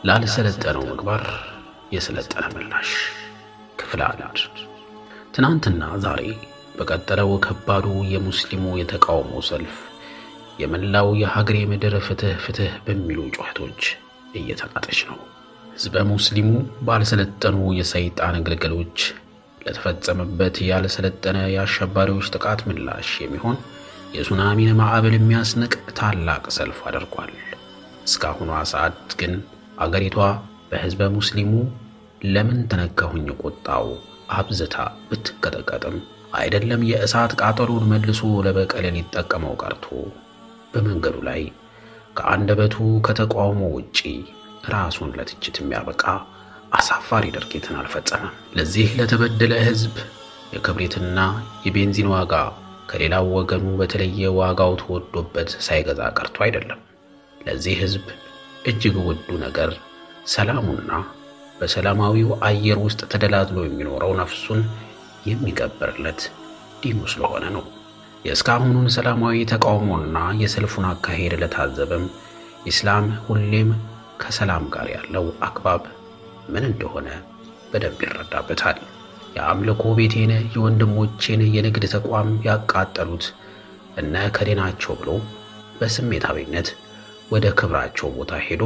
ላልሰለጠነው ምግባር የሰለጠነ ምላሽ ክፍል አንድ። ትናንትና ዛሬ በቀጠለው ከባዱ የሙስሊሙ የተቃውሞ ሰልፍ የመላው የሀገሬ ምድር ፍትህ ፍትህ በሚሉ ጩኸቶች እየተናጠች ነው። ሕዝበ ሙስሊሙ ባልሰለጠኑ የሰይጣን ግልገሎች ለተፈጸመበት ያልሰለጠነ የአሸባሪዎች ጥቃት ምላሽ የሚሆን የሱናሚን ማዕበል የሚያስንቅ ታላቅ ሰልፍ አድርጓል። እስካሁኗ ሰዓት ግን አገሪቷ በሕዝበ ሙስሊሙ ለምን ተነካሁኝ ቁጣው አብዝታ ብትቀጠቀጥም አይደለም የእሳት ቃጠሎን መልሶ ለበቀል ሊጠቀመው ቀርቶ በመንገዱ ላይ ከአንደበቱ ከተቃውሞ ውጪ ራሱን ለትችት የሚያበቃ አሳፋሪ ድርጊትን አልፈጸመም። ለዚህ ለተበደለ ሕዝብ የክብሪትና የቤንዚን ዋጋ ከሌላው ወገኑ በተለየ ዋጋው ተወዶበት ሳይገዛ ቀርቶ አይደለም። ለዚህ ሕዝብ እጅግ ውዱ ነገር ሰላሙና በሰላማዊው አየር ውስጥ ተደላድሎ የሚኖረው ነፍሱን የሚቀበርለት ዲኑ ስለሆነ ነው። የእስካሁኑን ሰላማዊ ተቃውሞና የሰልፉን አካሄድ ለታዘበም ኢስላም ሁሌም ከሰላም ጋር ያለው አግባብ ምን እንደሆነ በደንብ ይረዳበታል። የአምልኮ ቤቴን የወንድሞቼን የንግድ ተቋም ያቃጠሉት እነ እከሌ ናቸው ብሎ በስሜታዊነት ወደ ክብራቸው ቦታ ሄዶ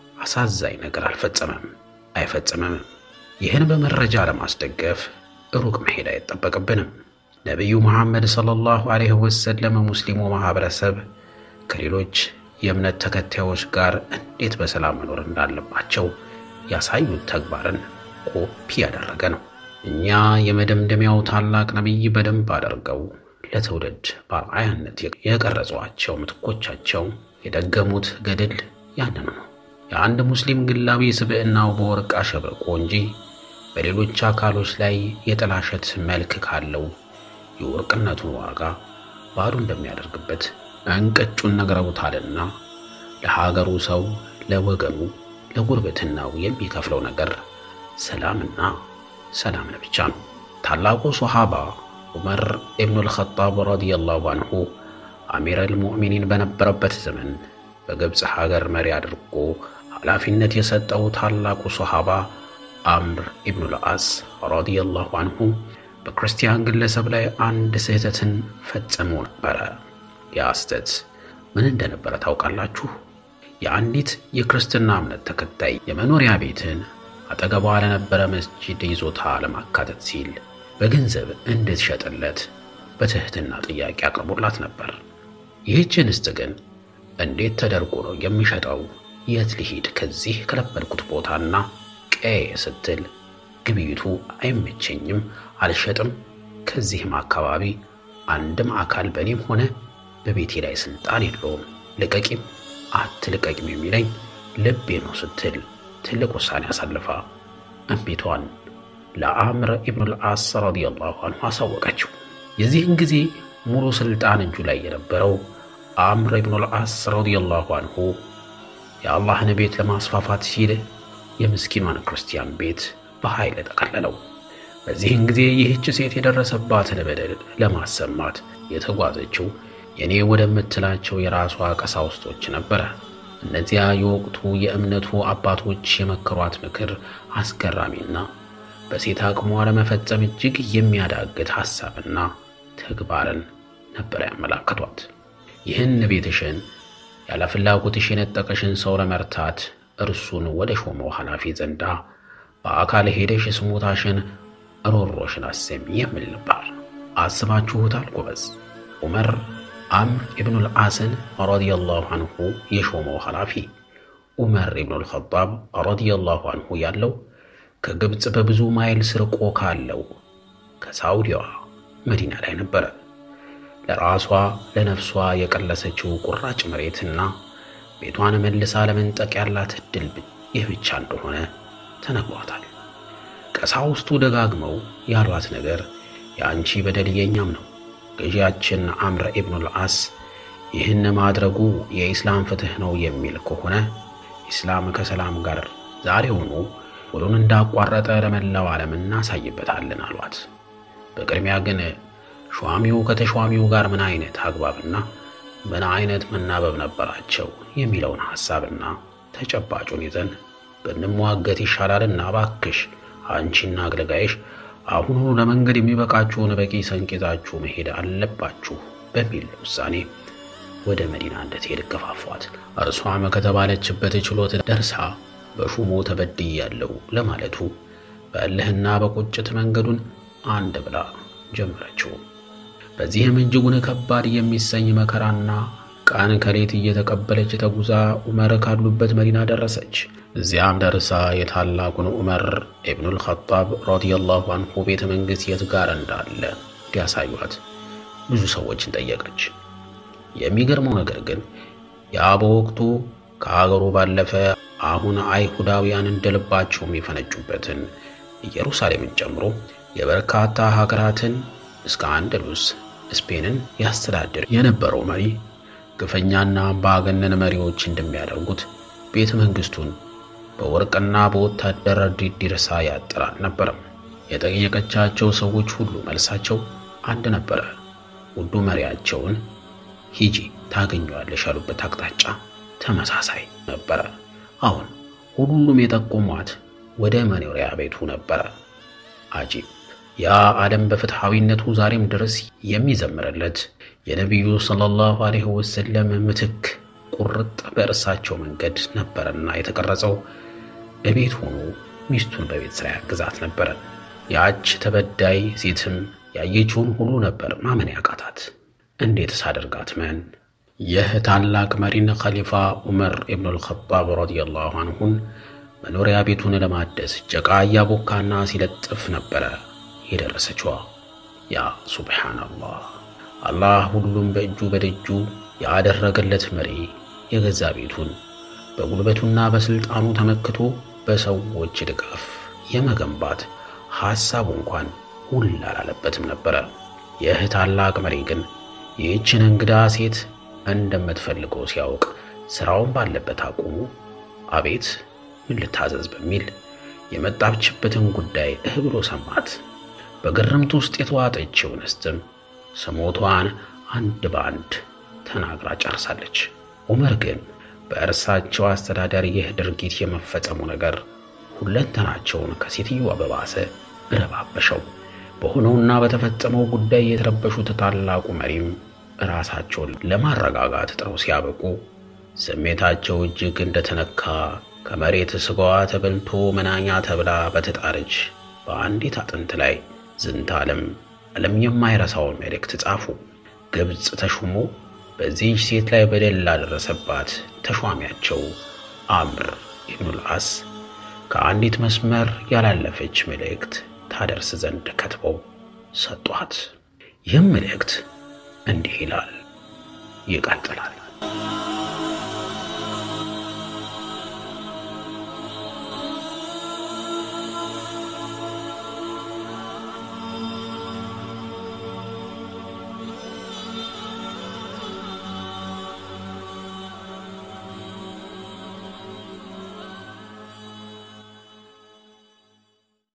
አሳዛኝ ነገር አልፈጸመም አይፈጽምም። ይህን በመረጃ ለማስደገፍ ሩቅ መሄድ አይጠበቅብንም። ነቢዩ መሐመድ ሰለላሁ ዐለይሂ ወሰለም ሙስሊሙ ማኅበረሰብ ከሌሎች የእምነት ተከታዮች ጋር እንዴት በሰላም መኖር እንዳለባቸው ያሳዩት ተግባርን ኮፒ ያደረገ ነው። እኛ የመደምደሚያው ታላቅ ነቢይ በደንብ አድርገው ለትውልድ በአርአያነት የቀረጿቸው ምትኮቻቸው የደገሙት ገድል ያንን ነው። የአንድ ሙስሊም ግላዊ ስብዕናው በወርቅ አሸብርቆ እንጂ በሌሎች አካሎች ላይ የጠላሸት መልክ ካለው የወርቅነቱን ዋጋ ባዶ እንደሚያደርግበት እንቅጩን ነግረውታልና ለሀገሩ ሰው ለወገኑ ለጉርብትናው የሚከፍለው ነገር ሰላምና ሰላምን ብቻ ነው። ታላቁ ሶሓባ ዑመር ኢብኑል ኸጣብ ረዲየላሁ አንሁ አሚረል ሙእሚኒን በነበረበት ዘመን በግብፅ ሀገር መሪ አድርጎ ኃላፊነት የሰጠው ታላቁ ሶሓባ አምር ኢብኑል አስ ረዲየላሁ አንሁ በክርስቲያን ግለሰብ ላይ አንድ ስህተትን ፈጽሞ ነበረ። ያ ስህተት ምን እንደነበረ ታውቃላችሁ? የአንዲት የክርስትና እምነት ተከታይ የመኖሪያ ቤትን አጠገቧ ለነበረ መስጂድ ይዞታ ለማካተት ሲል በገንዘብ እንድትሸጥለት በትህትና ጥያቄ አቅርቦላት ነበር። ይህች እንስት ግን እንዴት ተደርጎ ነው የሚሸጠው? የት ልሂድ ከዚህ ከለመድኩት ቦታና ቀዬ ስትል ግብይቱ አይመቸኝም፣ አልሸጥም። ከዚህም አካባቢ አንድም አካል በእኔም ሆነ በቤቴ ላይ ስልጣን የለውም። ልቀቂም አትልቀቂም የሚለኝ ልቤ ነው ስትል ትልቅ ውሳኔ አሳልፋ እምቢቷን ለአምር ኢብኑል አስ ረዲየላሁ አንሁ አሳወቀችው። የዚህን ጊዜ ሙሉ ስልጣን እጁ ላይ የነበረው አምር ኢብኑል አስ ረዲየላሁ አንሁ የአላህን ቤት ለማስፋፋት ሲል የምስኪኗን ክርስቲያን ቤት በኃይል ጠቀለለው። በዚህን ጊዜ ይህች ሴት የደረሰባትን በደል ለማሰማት የተጓዘችው የኔ ወደምትላቸው የራሷ ቀሳውስቶች ነበረ። እነዚያ የወቅቱ የእምነቱ አባቶች የመከሯት ምክር አስገራሚና በሴት አቅሟ ለመፈጸም እጅግ የሚያዳግት ሐሳብና ተግባርን ነበር ያመላከቷት። ይህን ቤትሽን ያለ ፍላጎትሽ የነጠቀሽን ሰው ለመርታት እርሱን ወደ ሾመው ኃላፊ ዘንዳ በአካል ሄደሽ ስሞታሽን ሮሮሽን አሰሚ የሚል ነበር። አስባችሁታል ጎበዝ? ዑመር አምር ኢብኑል አስን ረዲየላሁ አንሁ የሾመው ኃላፊ ዑመር ኢብኑል ኸጣብ ረዲየላሁ አንሁ ያለው ከግብፅ በብዙ ማይል ስርቆ ካለው ከሳውዲዋ መዲና ላይ ነበረ። ለራሷ ለነፍሷ የቀለሰችው ቁራጭ መሬትና ቤቷን መልሳ ለመንጠቅ ያላት ዕድል ይህ ብቻ እንደሆነ ተነግሯታል። ቀሳውስቱ ደጋግመው ያሏት ነገር የአንቺ በደል የኛም ነው ገዢያችን አምር ኢብኑል አስ ይህን ማድረጉ የኢስላም ፍትሕ ነው የሚል ከሆነ ኢስላም ከሰላም ጋር ዛሬውኑ ውሉን እንዳቋረጠ ለመላው ዓለም እናሳይበታለን አሏት። በቅድሚያ ግን ሿሚው ከተሿሚው ጋር ምን አይነት አግባብና ምን አይነት መናበብ ነበራቸው የሚለውን ሐሳብና ተጨባጩን ይዘን ብንሟገት ይሻላልና እባክሽ አንቺና አገልጋይሽ አሁኑኑ ለመንገድ የሚበቃችሁን በቂ ሰንቅ ይዛችሁ መሄድ አለባችሁ በሚል ውሳኔ ወደ መዲና እንድትሄድ ገፋፏት። እርሷም ከተባለችበት ችሎት ደርሳ በሹሙ ተበድያለሁ ለማለቱ በእልህና በቁጭት መንገዱን አንድ ብላ ጀመረችው። በዚህም እጅጉን ከባድ የሚሰኝ መከራና ቀን ከሌት እየተቀበለች ተጉዛ ዑመር ካሉበት መዲና ደረሰች። እዚያም ደርሳ የታላቁን ዑመር ኢብኑል ኸጣብ ረዲየላሁ አንሁ ቤተ መንግሥት የት ጋር እንዳለ እንዲያሳዩት ብዙ ሰዎችን ጠየቀች። የሚገርመው ነገር ግን ያ በወቅቱ ከአገሩ ባለፈ አሁን አይሁዳውያን እንደልባቸው የሚፈነጩበትን ኢየሩሳሌምን ጨምሮ የበርካታ ሀገራትን እስከ አንደሉስ ስፔንን ያስተዳድር የነበረው መሪ ግፈኛና አምባገነን መሪዎች እንደሚያደርጉት ቤተ መንግሥቱን በወርቅና በወታደር ዲርሳ ያጥር አልነበረም። የጠየቀቻቸው ሰዎች ሁሉ መልሳቸው አንድ ነበረ። ውዱ መሪያቸውን ሂጂ ታገኘዋለሽ ያሉበት አቅጣጫ ተመሳሳይ ነበረ። አሁን ሁሉም የጠቆሟት ወደ መኖሪያ ቤቱ ነበረ። አጂብ! ያ ዓለም በፍትሐዊነቱ ዛሬም ድረስ የሚዘምርለት የነቢዩ ሰለላሁ ዐለይሂ ወሰለም ምትክ ቁርጥ በእርሳቸው መንገድ ነበረና የተቀረጸው እቤት ሆኖ ሚስቱን በቤት ሥራ ያግዛት ነበረ። ያች ተበዳይ ሴትም ያየችውን ሁሉ ነበር ማመን ያቃታት። እንዴትስ አደርጋት መን ይህ ታላቅ መሪን ኸሊፋ ዑመር ኢብኑል ኸጣብ ረዲየላሁ አንሁን መኖሪያ ቤቱን ለማደስ ጭቃ እያቦካና ሲለጥፍ ነበረ የደረሰችዋ። ያ ሱብሓነላህ! አላህ ሁሉም በእጁ በደጁ ያደረገለት መሪ የገዛ ቤቱን በጉልበቱና በሥልጣኑ ተመክቶ በሰዎች ድጋፍ የመገንባት ሐሳቡ እንኳን ሁል አላለበትም ነበረ። ይህ ታላቅ መሪ ግን ይህችን እንግዳ ሴት እንደምትፈልገው ሲያውቅ ሥራውን ባለበት አቁሙ አቤት ምን ልታዘዝ በሚል የመጣችበትን ጉዳይ እህ ብሎ ሰማት። በግርምት ውስጥ የተዋጠችው እንስትም ስሞቷን አንድ በአንድ ተናግራ ጨርሳለች። ዑመር ግን በእርሳቸው አስተዳደር ይህ ድርጊት የመፈጸሙ ነገር ሁለንተናቸውን ከሴትዮዋ በባሰ እረባበሸው። በሆነውና በተፈጸመው ጉዳይ የተረበሹት ታላቁ መሪም ራሳቸውን ለማረጋጋት ጥረው ሲያበቁ ስሜታቸው እጅግ እንደተነካ ከመሬት ስጋዋ ተበልቶ መናኛ ተብላ በተጣለች በአንዲት አጥንት ላይ ዝንተ ዓለም ዓለም የማይረሳውን መልእክት ጻፉ። ግብፅ ተሹሞ በዚህች ሴት ላይ በደል ላደረሰባት ተሿሚያቸው አምር ኢብኑል አስ ከአንዲት መስመር ያላለፈች መልእክት ታደርስ ዘንድ ከትበው ሰጧት። ይህም መልእክት እንዲህ ይላል፣ ይቀጥላል።